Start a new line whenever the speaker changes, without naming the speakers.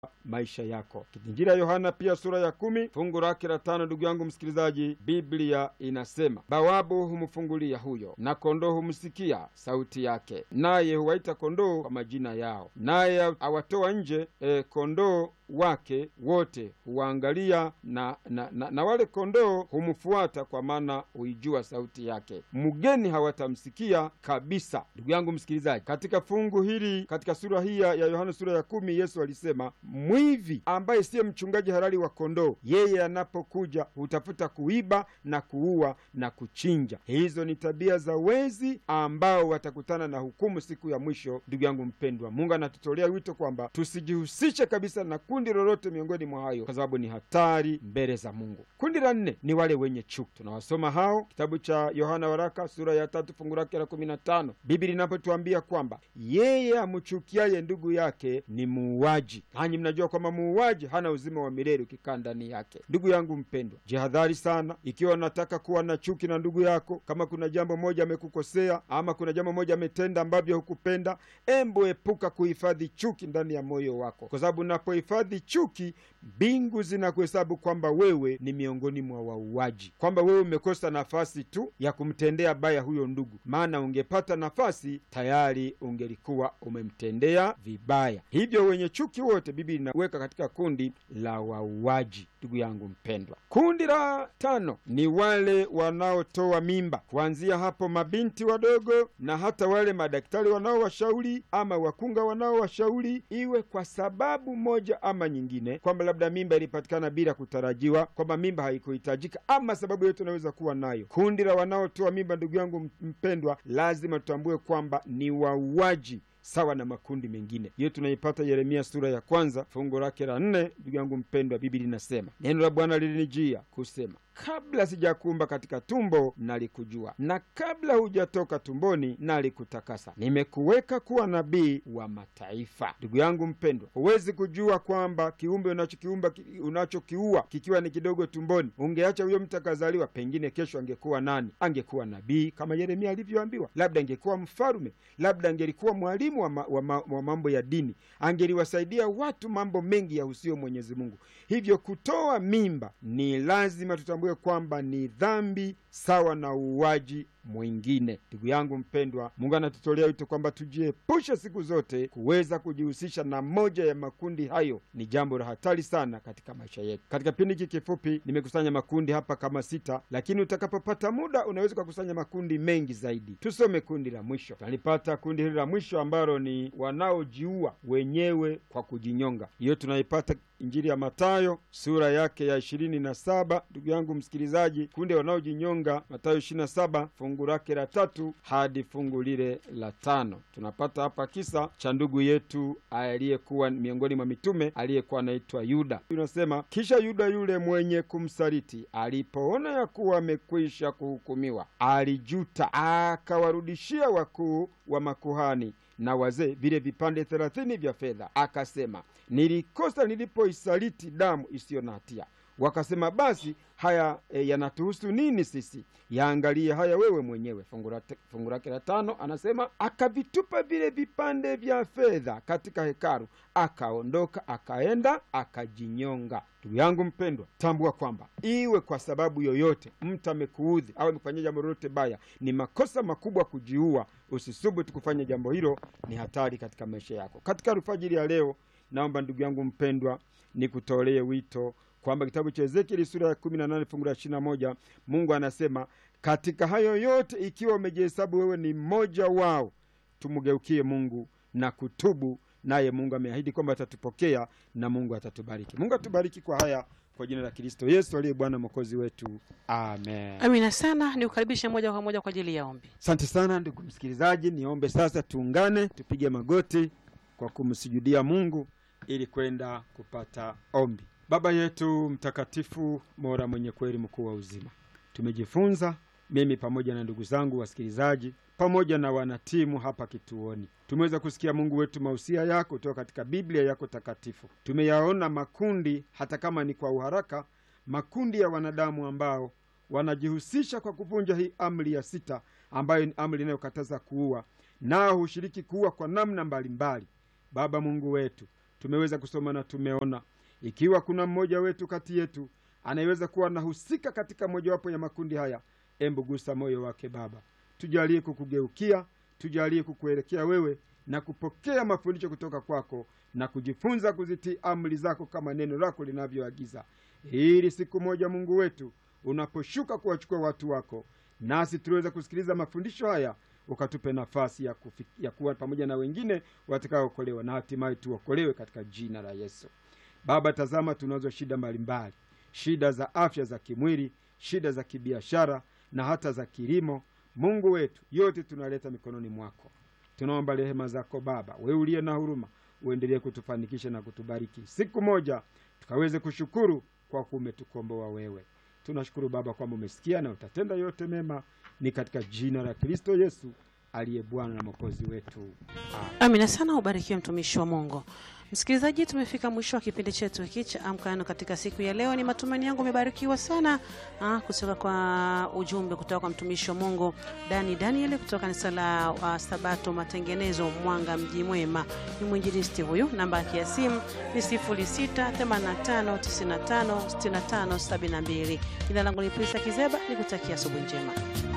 maisha yako. Injili ya Yohana pia sura ya kumi fungu lake la tano. Ndugu yangu msikilizaji, Biblia inasema bawabu humfungulia huyo, na kondoo humsikia sauti yake, naye huwaita kondoo kwa majina yao, naye awatoa nje e, kondoo wake wote huwaangalia na, na, na, na wale kondoo humfuata, kwa maana huijua sauti yake. Mgeni hawatamsikia kabisa. Ndugu yangu msikilizaji, katika fungu hili, katika sura hii ya Yohana sura ya kumi, Yesu alisema mwivi ambaye siye mchungaji halali wa kondoo, yeye anapokuja hutafuta kuiba na kuua na kuchinja. Hizo ni tabia za wezi ambao watakutana na hukumu siku ya mwisho. Ndugu yangu mpendwa, Mungu anatutolea wito kwamba tusijihusishe kabisa na kundi lolote miongoni mwa hayo, kwa sababu ni hatari mbele za Mungu. Kundi la nne ni wale wenye chuki. Tunawasoma hao kitabu cha Yohana waraka sura ya tatu fungu lake la kumi na tano Biblia inapotuambia kwamba yeye amchukiaye ndugu yake ni muuaji, nanyi mnajua kwamba muuaji hana uzima wa milele ukikaa ndani yake. Ndugu yangu mpendwa, jihadhari sana ikiwa unataka kuwa na chuki na ndugu yako. Kama kuna jambo moja amekukosea ama kuna jambo moja ametenda ambavyo hukupenda, embo epuka kuhifadhi chuki ndani ya moyo wako, kwa sababu unapohifadhi chuki, mbingu zinakuhesabu kwamba wewe ni miongoni mwa wauaji, kwamba wewe umekosa nafasi tu ya kumtendea baya huyo ndugu, maana ungepata nafasi tayari ungelikuwa umemtendea vibaya. Hivyo wenye chuki wote Biblia inaweka katika kundi la wauaji. Ndugu yangu mpendwa, kundi la tano ni wale wanaotoa mimba, kuanzia hapo mabinti wadogo na hata wale madaktari wanaowashauri ama wakunga wanaowashauri, iwe kwa sababu moja ama nyingine, kwamba labda mimba ilipatikana bila kutarajiwa, kwamba mimba haikuhitajika ama sababu yote unaweza kuwa nayo. Kundi la wanaotoa mimba, ndugu yangu mpendwa, lazima tutambue kwamba ni wauaji sawa na makundi mengine. Hiyo tunaipata Yeremia sura ya kwanza fungu lake la nne. Ndugu yangu mpendwa, Biblia inasema neno la Bwana lilinijia kusema, kabla sijakuumba katika tumbo nalikujua, na kabla hujatoka tumboni nalikutakasa, nimekuweka kuwa nabii wa mataifa. Ndugu yangu mpendwa, huwezi kujua kwamba kiumbe unachokiumba unachokiua kikiwa ni kidogo tumboni, ungeacha huyo mtu akazaliwa, pengine kesho angekuwa nani? Angekuwa nabii kama Yeremia alivyoambiwa, labda angekuwa mfalume, labda angelikuwa mwalimu wa, ma, wa, ma, wa mambo ya dini, angeliwasaidia watu mambo mengi yahusiyo Mwenyezi Mungu. Hivyo kutoa mimba ni lazima tutambue kwamba ni dhambi sawa na uuaji mwingine. Ndugu yangu mpendwa, Mungu anatutolea wito kwamba tujiepushe siku zote kuweza kujihusisha na moja ya makundi hayo. Ni jambo la hatari sana katika maisha yetu. Katika kipindi hiki kifupi nimekusanya makundi hapa kama sita, lakini utakapopata muda unaweza ukakusanya makundi mengi zaidi. Tusome kundi la mwisho. Tunalipata kundi hili la mwisho ambalo ni wanaojiua wenyewe kwa kujinyonga. Hiyo tunaipata Injili ya Mathayo sura yake ya ishirini na saba. Ndugu yangu msikilizaji, kundi wanaojinyonga Mathayo ishirini na saba fungu lake la tatu hadi fungu lile la tano. Tunapata hapa kisa cha ndugu yetu aliyekuwa miongoni mwa mitume aliyekuwa anaitwa Yuda. Unasema, kisha Yuda yule mwenye kumsaliti alipoona ya kuwa amekwisha kuhukumiwa, alijuta, akawarudishia wakuu wa makuhani na wazee vile vipande thelathini vya fedha, akasema, nilikosa nilipoisaliti damu isiyo na hatia. Wakasema, basi haya e, yanatuhusu nini sisi? Yaangalie haya wewe mwenyewe. Fungu lake la tano anasema, akavitupa vile vipande vya fedha katika hekalu, akaondoka akaenda akajinyonga. Ndugu yangu mpendwa, tambua kwamba iwe kwa sababu yoyote mtu amekuudhi au amekufanyia jambo lolote baya, ni makosa makubwa kujiua. Usisubutu kufanya jambo hilo, ni hatari katika maisha yako. Katika alfajiri ya leo, naomba ndugu yangu mpendwa, nikutolee wito kwamba kitabu cha Ezekieli sura ya kumi na nane fungu la ishirini na moja Mungu anasema katika hayo yote, ikiwa umejihesabu wewe ni mmoja wao, tumgeukie Mungu na kutubu, naye Mungu ameahidi kwamba atatupokea na Mungu atatubariki. Mungu atubariki kwa haya kwa jina la Kristo Yesu aliye Bwana mwokozi wetu, amen.
Amina sana. Ni kukaribisha moja kwa moja kwa ajili ya ombi.
Asante sana ndugu msikilizaji, niombe sasa tuungane, tupige magoti kwa kumsujudia Mungu ili kwenda kupata ombi. Baba yetu mtakatifu, Mola mwenye kweli, mkuu wa uzima, tumejifunza mimi pamoja na ndugu zangu wasikilizaji pamoja na wanatimu hapa kituoni, tumeweza kusikia Mungu wetu mausia yako kutoka katika Biblia yako takatifu. Tumeyaona makundi, hata kama ni kwa uharaka, makundi ya wanadamu ambao wanajihusisha kwa kuvunja hii amri ya sita, ambayo ni amri inayokataza kuua, nao hushiriki kuua kwa namna mbalimbali. Baba Mungu wetu tumeweza kusoma na tumeona. Ikiwa kuna mmoja wetu kati yetu anayeweza kuwa anahusika katika mojawapo ya makundi haya, embu gusa moyo wake Baba, tujalie kukugeukia, tujalie kukuelekea wewe na kupokea mafundisho kutoka kwako na kujifunza kuzitii amri zako kama neno lako linavyoagiza, ili siku moja Mungu wetu unaposhuka kuwachukua watu wako, nasi tuliweza kusikiliza mafundisho haya, ukatupe nafasi ya, kufi, ya kuwa pamoja na wengine watakaookolewa na hatimaye tuokolewe katika jina la Yesu. Baba, tazama, tunazo shida mbalimbali, shida za afya za kimwili, shida za kibiashara na hata za kilimo. Mungu wetu, yote tunaleta mikononi mwako. Tunaomba rehema zako Baba, wewe uliye na huruma, uendelee kutufanikisha na kutubariki, siku moja tukaweze kushukuru kwa kuwa umetukomboa wewe. Tunashukuru Baba kwamba umesikia na utatenda yote mema, ni katika jina la Kristo Yesu aliye Bwana na Mwokozi wetu, amen.
Amina sana, ubarikiwe mtumishi wa Mungu. Msikilizaji, tumefika mwisho wa kipindi chetu hiki cha Amka Neno katika siku ya leo. Ni matumaini yangu umebarikiwa sana ah, kutoka kwa ujumbe kutoka kwa mtumishi wa Mungu Dani Daniel kutoka kanisa la uh, Sabato Matengenezo, Mwanga, mji mwema. Ni mwinjilisti huyu. Namba yake ya simu ni 0685956572. Jina langu ni Prisa Kizeba, nikutakia asubuhi njema.